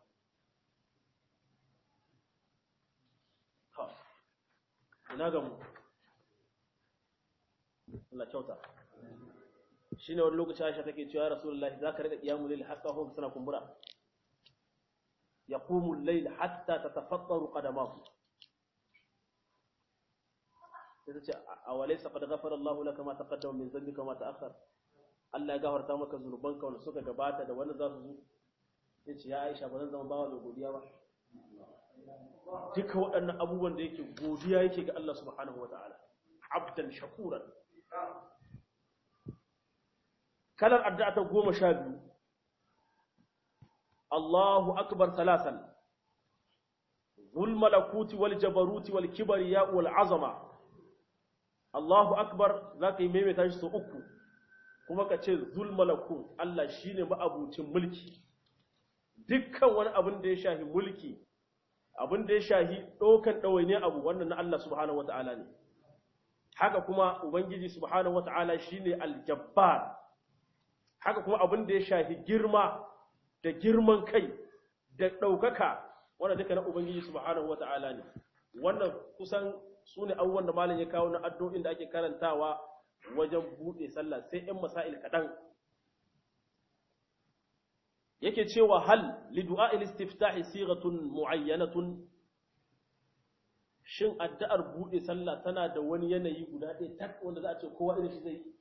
ha ina ga mu Allah kyauta shine wani lokaci Aisha take cewa ya Rasulullahi zaka rika qiyamul layl hatta hum suna kumbura yaqumu al-layl hatta tatafattaru qadamahu sai ta ce a walaysa qad ghafara Allahu laka ma taqaddama min dhanbika ma ta'akhkhar Allah ya gafarta maka zunubanka wanda suka gabata da wanda za su zo yace ya Aisha ba zan zama bawa mai godiya ba duka waɗannan abubuwan da yake godiya yake ga Allah subhanahu wataala abdan shakuran kalar addu'a ta goma sha biyu Allahu akbar salasan zul malakuti wal jabaruti wal kibriya wal azama Allahu akbar zaka yi maimaita shi sau uku kuma ka ce zul malakut Allah shine ma'abucin mulki dukkan wani abin da ya shahi mulki abin da ya shahi ɗaukan ɗawaine abu wannan na Allah subhanahu wata'ala ne haka kuma ubangiji subhanahu wata'ala shine aljabbar haka kuma abin da ya shahi girma da girman kai da ɗaukaka wanda duka na ubangiji subhanahu wata'ala ne wannan kusan su ne abubuwan da malam ya kawo na addu'o'in da ake karantawa wajen buɗe sallah sai ‘yan masail kaɗan yake cewa hal lidu'a istiftahi sigatun mu'ayyanatun shin addu'ar buɗe sallah tana da wani yanayi guda ɗaya tak wanda za a ce kowa irin shi zai yi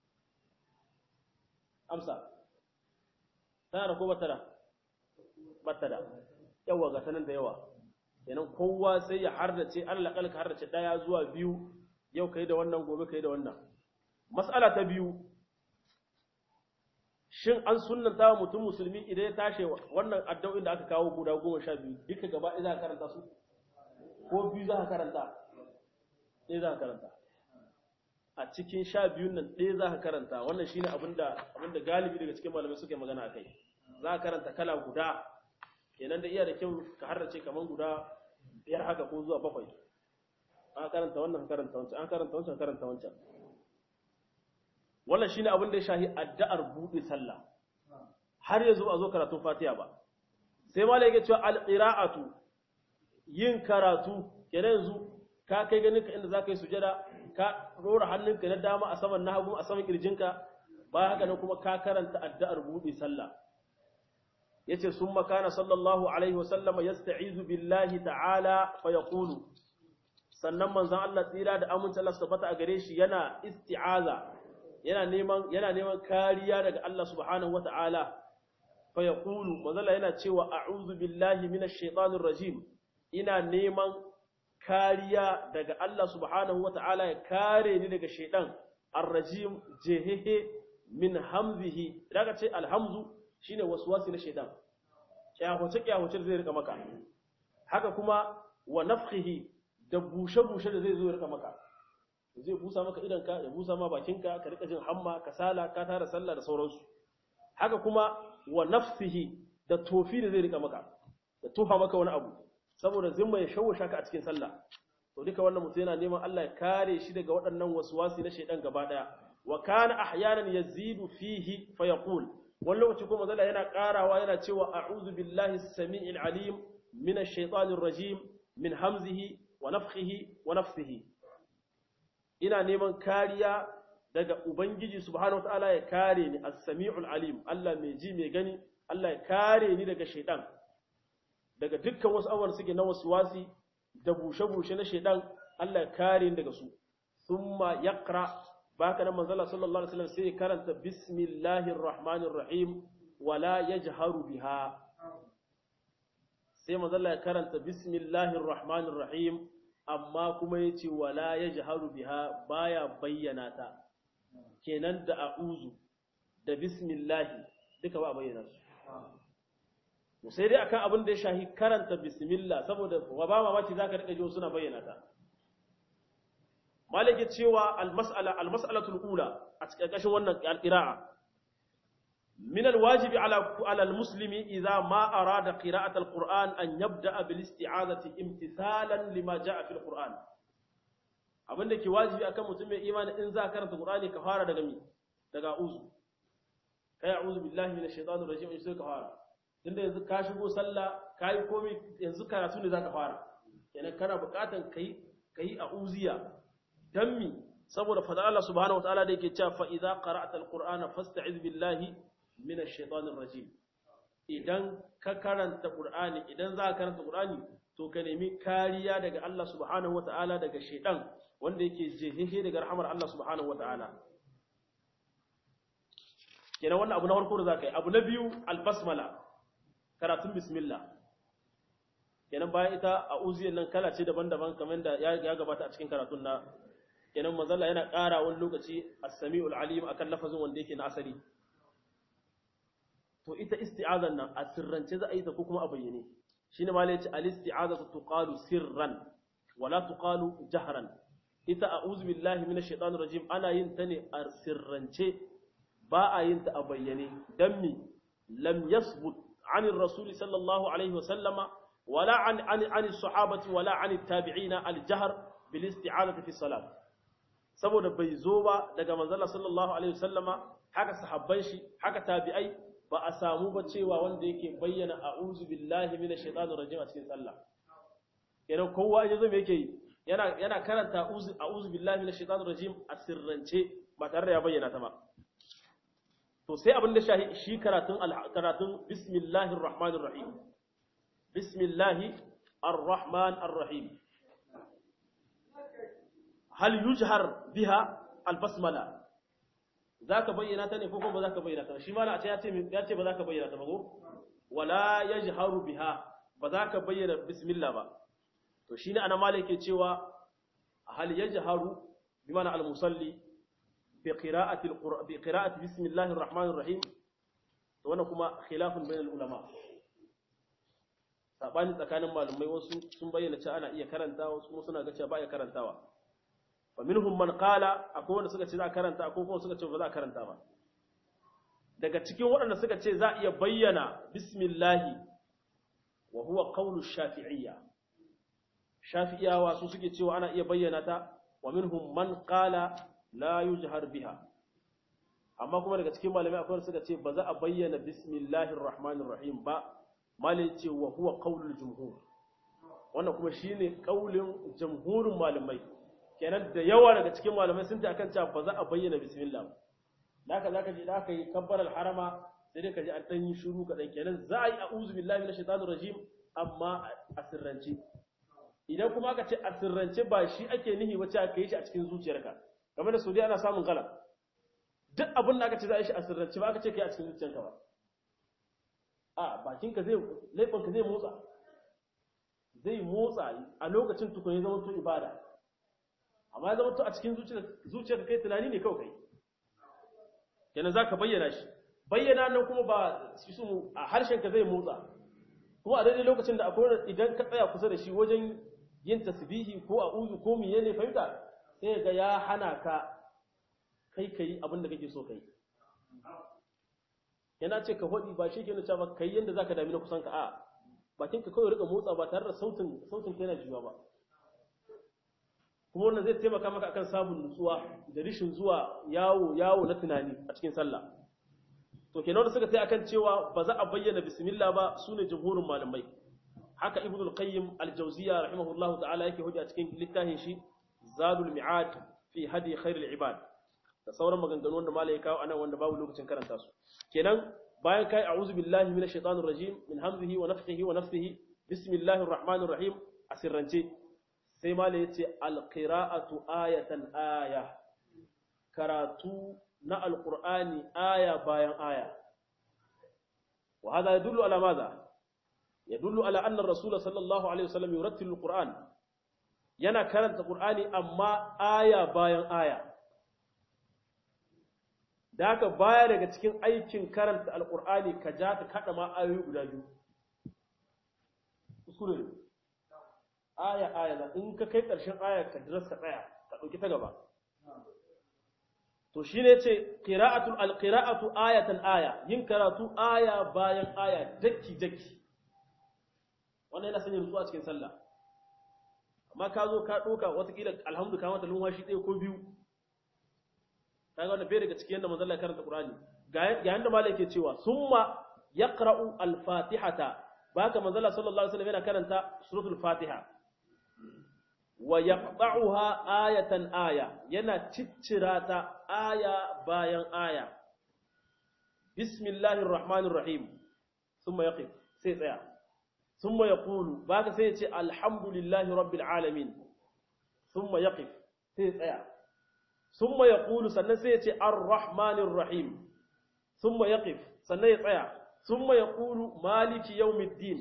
amsa tana da ko bata da bata da yawa ga sanan da yawa kenan kowa sai ya hardace Allah kalka hardace daya zuwa biyu yau kai da wannan gobe kai da wannan mas'ala ta biyu shin an sunnanta wa mutum musulmi idan ya tashi wannan addu'o'in da aka kawo guda goma sha biyu duka gaba ɗaya za ka karanta su ko biyu za ka karanta ɗaya za ka karanta a cikin sha biyun nan ɗaya za ka karanta wannan shine abinda abinda galibi daga cikin malamai suke magana a kai za ka karanta kala guda kenan da iya da kyau ka harrace kaman guda biyar haka ko zuwa bakwai an karanta wannan karanta wancan an karanta wancan karanta wancan wannan shine abin da ya shahi addu'ar buɗe sallah har yanzu a zo karatun fatiha ba sai malai yake cewa alqira'atu yin karatu kenan yanzu ka kai ganin ka inda zaka yi sujada ka rora hannunka na dama a saman na hagu a saman kirjinka bayan haka nan kuma ka karanta addu'ar buɗe sallah yace summa kana sallallahu alaihi wasallama yasta'izu billahi ta'ala fa yaqulu sannan manzon Allah tsira da aminci Allah tabbata a gare shi yana isti'aza yana neman yana neman kariya daga Allah subhanahu wata'ala fa yaqulu manzon yana cewa a'udhu billahi minash shaitanir rajim ina neman kariya daga Allah subhanahu wata'ala ya kare ni daga shaitan ar-rajim jehehe min hamzihi daga ce alhamzu shine waswasi na shaitan kyahuce kyahuce zai rika maka haka kuma wa nafkhihi da bushe bushe da zai zo rika maka zai busa maka idan ka ya busa ma bakinka ka rika jin hamma kasala ka tara sallah da sauransu haka kuma wa nafsihi da tofi da zai rika maka da tuha maka wani abu saboda zimma ya shawusha ka a cikin sallah to duka wannan mutum yana neman Allah ya kare shi daga waɗannan waswasi na shaidan gaba daya wa kana ahyanan yazidu fihi fa yaqul wani lokaci kuma zalla yana karawa yana cewa a'udhu billahi as-sami'il alim min ash-shaytanir rajim min hamzihi wa nafthihi wa nafsihi ina neman kariya daga ubangiji subhanahu wataala ya kare ni as-sami'ul alim Allah mai ji mai gani Allah ya kare ni daga shaidan daga dukkan wasu abubuwan suke na waswasi da bushe-bushe na shaidan Allah ya kare ni daga su thumma yaqra baka nan manzala sallallahu alaihi wasallam sai karanta bismillahir rahmanir rahim wala yajharu biha sai manzala ya karanta bismillahir rahmanir rahim amma kuma yace wala yajharu biha baya bayyana ta kenan da a'uzu da bismillah duka ba bayyana su sai dai akan abin da ya shahi karanta bismillah saboda ba mamaki zaka rika jiyo suna bayyana ta malike cewa al-mas'ala al-mas'alatul ula a cikin kashin wannan qira'a min al-wajibi ala ala al-muslimi idza ma arada qira'at al-qur'an an yabda'a bil isti'azati imtithalan lima ja'a fil qur'an abinda ke wajibi akan mutum mai imani in za karanta qur'ani ka fara daga mi daga uzu kai a'udhu billahi minash shaitanir rajim in sai ka fara tunda yanzu ka shigo sallah kai komai yanzu karatu ne zaka fara kenan kana buƙatan kai kai a'uziya dan mi saboda fada Allah subhanahu wataala da yake cewa fa idza qara'ta alqur'ana fasta'iz billahi minash shaitanir rajim idan ka karanta qur'ani idan za ka karanta qur'ani to ka nemi kariya daga Allah subhanahu wataala daga shaitan wanda yake jehehe daga rahmar Allah subhanahu wataala kenan wannan abu na farko da zaka yi abu na biyu albasmala karatun bismillah kenan bayan ita a uziyan nan kala ce daban-daban kamar da ya gabata a cikin karatun na kenan manzalla yana ƙara wani lokaci as-sami'ul alim akan lafazin wanda yake na asali to ita isti'azan nan a sirrance za a yi ta ko kuma a bayyane shine ma yace al-isti'azatu tuqalu sirran wala tuqalu jahran ita a'udhu billahi minash shaitanir rajim ana yin ta ne a sirrance ba a yin ta a bayyane dan mi lam yasbut عن الرسول صلى الله عليه وسلم ولا عن عن عن الصحابة ولا عن التابعين الجهر بالاستعاذة في الصلاة saboda bai zo ba daga manzala sallallahu alaihi wasallama haka sahabban shi haka tabi'ai ba a samu ba cewa wanda yake bayyana a'udhu billahi minash shaitanir rajim a cikin sallah kenan kowa ya zo me yake yana yana karanta a'udhu billahi minash shaitanir rajim a sirrance ba tare da ya bayyana ta ba to sai abin da shahi shi karatun karatun bismillahir rahmanir rahim bismillahir arrahman arrahim hal yujhar biha albasmala zaka bayyana ta ne ko kuma zaka bayyana ta shi ma na ce ya ce ya ce ba zaka bayyana ta ba ko wala yajharu biha ba zaka bayyana bismillah ba to shine ana malike cewa hal yajharu bimana al-musalli بقراءة القرآن بقراءة بسم الله الرحمن الرحيم وانا كما خلاف بين العلماء sabani tsakanin malumai wasu sun bayyana cewa ana iya karantawa wasu kuma suna ga cewa ba iya karantawa fa minhum man qala akwai wanda suka ce za a karanta akwai kuma suka ce ba za a karanta ba daga cikin waɗanda suka ce za a iya bayyana bismillahi wa huwa qawlu shafi'iyya shafi'iyawa su suke cewa ana iya bayyana ta wa minhum man qala la yujhar biha amma kuma daga cikin malamai akwai suka ce ba za a bayyana bismillahir rahmanir rahim ba malai ce wa huwa qaulul jumhur wannan kuma shine kaulin jumhurin malamai kenan da yawa daga cikin malamai sun ta akan cewa ba za a bayyana bismillah ba haka zaka ji da aka yi kabbaral harama sai dai ka ji an dan yi shiru kadan kenan za a yi a'udhu billahi minash shaitanir rajim amma a sirrance idan kuma aka ce a sirrance ba shi ake nihi wace aka yi shi a cikin zuciyarka game da saudiya ana samun gala duk abin da aka ce za a yi shi a sirrance ba aka ce kai a cikin zuciyarka ba a bakinka zai laifinka zai motsa zai motsa a lokacin tukun ya zama to ibada amma ya zama to a cikin zuciyarka kai tunani ne kawai kai kenan za ka bayyana shi bayyana nan kuma ba shi su a harshenka zai motsa kuma a daidai lokacin da akwai idan ka tsaya kusa da shi wajen yin tasbihi ko a uzu ko miye ne fahimta sai ga ya hana ka kai kai abin da kake so kai yana ce ka hodi ba shi ke nuna ba kai yanda zaka dami na kusan ka a bakin ka kawai rika motsa ba tare da sautin sautin kai na jiwa ba kuma wannan zai taimaka maka akan samun nutsuwa da rishin zuwa yawo yawo na tunani a cikin sallah to kenan wanda suka sai akan cewa ba za a bayyana bismillah ba sune jumhurin malamai haka ibnul qayyim al-jawziyya rahimahullahu ta'ala yake hujja cikin littafin shi zadul mi'ad fi hadi khairul ibad da sauran maganganu wanda malai ya kawo anan wanda babu lokacin karanta su kenan bayan kai a'udhu billahi minash shaitanir rajim min hamzihi wa nafthihi wa nafthihi bismillahir rahmanir rahim a sirrance sai malai yace alqira'atu ayatan aya karatu na alqur'ani aya bayan aya wa hada yadullu ala madha yadullu ala anna ar-rasul sallallahu alaihi wasallam yurattilu alqur'an yana karanta qur'ani amma aya bayan aya da haka baya daga cikin aikin karanta alkur'ani ka ja ka kada ma ayoyi guda biyu kuskure ne aya aya da in ka kai ƙarshen aya ka dras ka tsaya ka ɗauki ta gaba to shine yace qira'atul alqira'atu ayatan aya yin karatu aya bayan aya dakki dakki wannan yana sanya nutsuwa cikin sallah amma ka zo ka ɗauka watakila alhamdu ka mata lumwashi ɗaya ko biyu kaga wannan bai daga cikin yadda manzon Allah karanta Qur'ani ga yanda malai yake cewa summa yaqra'u al-fatihata baka manzon Allah sallallahu alaihi wasallam yana karanta suratul fatiha wa yaqta'uha ayatan aya yana ciccira ta aya bayan aya bismillahir rahmanir rahim thumma yaqif sai tsaya thumma yaqulu baka sai ya ce alhamdulillahi rabbil alamin thumma yaqif sai tsaya ثم يقول sannan sai ya ce ar-rahmanir rahim thumma yaqif sannan ya tsaya thumma yaqulu maliki yawmiddin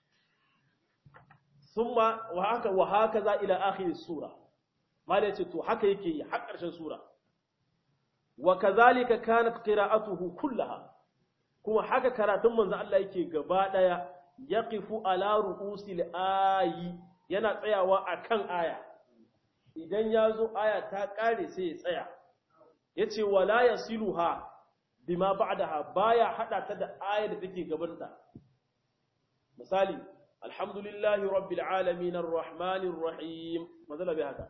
thumma wa haka wa hakaza ila akhir sura malai ce to haka yake yi har ƙarshen sura wa kadhalika kanat qira'atuhu kullaha kuma haka karatun manzo Allah yake gaba daya yaqifu ala ru'usil ayi yana tsayawa akan aya idan ya zo aya ta ƙare sai ya tsaya ya ce wala ya siluha bima ba'daha baya haɗa ta da aya da take gabanta misali alhamdulillahi rabbil alamin arrahmanir rahim mazala bai haka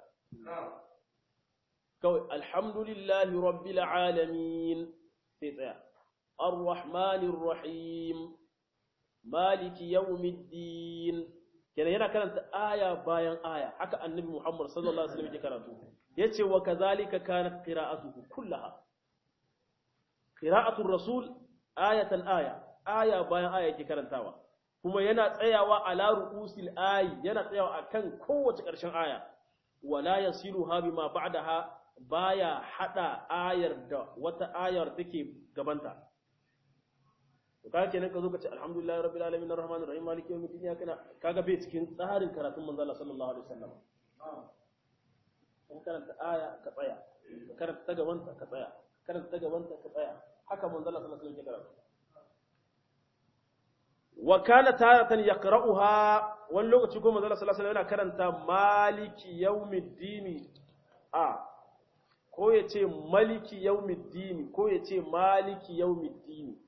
kawai alhamdulillahi rabbil alamin sai tsaya arrahmanir rahim maliki yawmiddin kenan yana karanta aya bayan aya haka annabi Muhammad sallallahu alaihi wasallam yake karatu yace wa kazalika kanat qira'atuhu kullaha qira'atul rasul ayatan aya aya bayan aya yake karantawa kuma yana tsayawa ala ru'usil ayi yana tsayawa akan kowace ƙarshen aya wala yasiluha bima ba'daha baya hada ayar da wata ayar take gabanta to kaga kenan ka zo ka ce alhamdulillahi rabbil alamin arrahmanir rahim maliki yawmiddin ya kana kaga bai cikin tsarin karatun manzo Allah sallallahu alaihi wasallam in karanta aya ka tsaya karanta ta gabanta ka tsaya karanta ta gabanta ka tsaya haka manzo Allah sallallahu alaihi wasallam ya karatu wa kana taratan yaqra'uha wani lokaci ko manzo Allah sallallahu alaihi wasallam yana karanta maliki yawmiddin a ko ya ce maliki yawmiddin ko ya ce maliki yawmiddin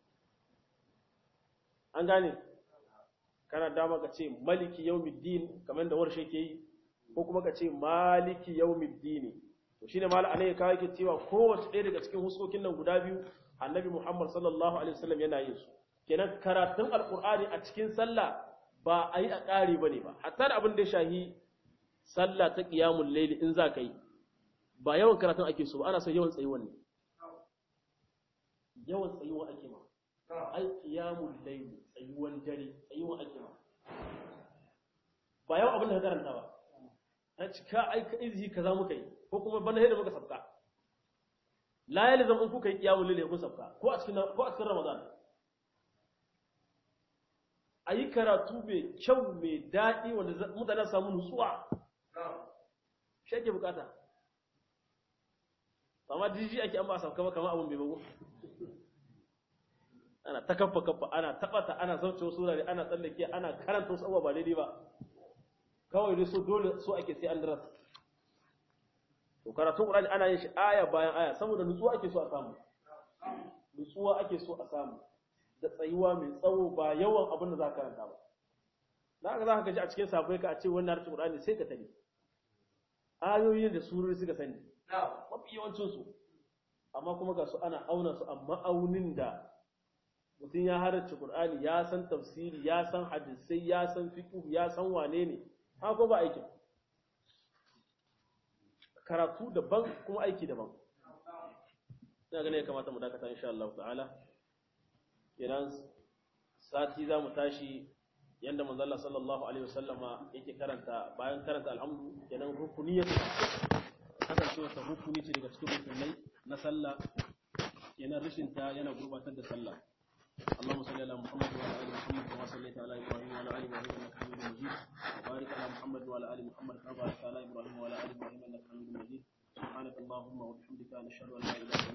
an gane kana dama ka ce maliki yawmiddin kamar da warshe ke yi ko kuma ka ce maliki yawmiddin to shine malaka ne kawai ke cewa kowace ɗaya daga cikin huskokin nan guda biyu annabi Muhammad sallallahu alaihi wasallam yana yin su kenan karatun alqur'ani a cikin sallah ba a yi a ƙari bane ba hatta da abin da ya shahi sallah ta qiyamul layli in za ka yi ba yawan karatun ake so ba ana so yawan tsayuwan ne yawan tsayuwa ake ma ai qiyamul layl tsayuwan dare tsayuwan ake ma ba yawan abin da ka karanta ba a cika ai ka izhi kaza muka yi ko kuma bana da muka sabka la yalzam in kuka yi qiyamul layl kun sabka ko a cikin ko a cikin ramadan ayi karatu mai kyau mai daɗi wanda mutane su samu nutsuwa shi ake bukata amma jiji ake an ba a sauka ba kamar abin bai bago ana ta kafa kafa ana tabata ana zauce wasu wurare ana tsallake ana karanta wasu abubuwa ba daidai ba kawai dai so dole so ake sai an daras to karatun qur'ani ana yin shi aya bayan aya saboda nutsuwa ake so a samu nutsuwa ake so a samu da tsayuwa mai tsawo ba yawan abin da za ka karanta ba za ka za ka ji a cikin sabai ka a ce wannan harshen qur'ani sai ka tani ayoyin da surori suka sani mafi yawancinsu amma kuma ga su ana auna su a ma'aunin da mutum ya halarci Qur'ani ya san tafsiri ya san hadisai ya san fiqh ya san wane ne haka ba aikin karatu daban kuma aiki daban ina ganin ya kamata mu dakata insha Allah ta'ala idan sati za mu tashi yanda manzo Allah sallallahu alaihi wasallama yake karanta bayan karanta alhamdu kenan rukuni ya kasance wata rukuni ce daga cikin rukunai na sallah kenan rashin ta yana gurbatar da sallah اللهم صل على محمد وعلى ال محمد كما صليت على ابراهيم وعلى ال ابراهيم انك حميد مجيد وبارك على محمد وعلى ال محمد كما باركت على ابراهيم وعلى ال ابراهيم انك حميد مجيد سبحانك اللهم وبحمدك نشهد ان لا اله الا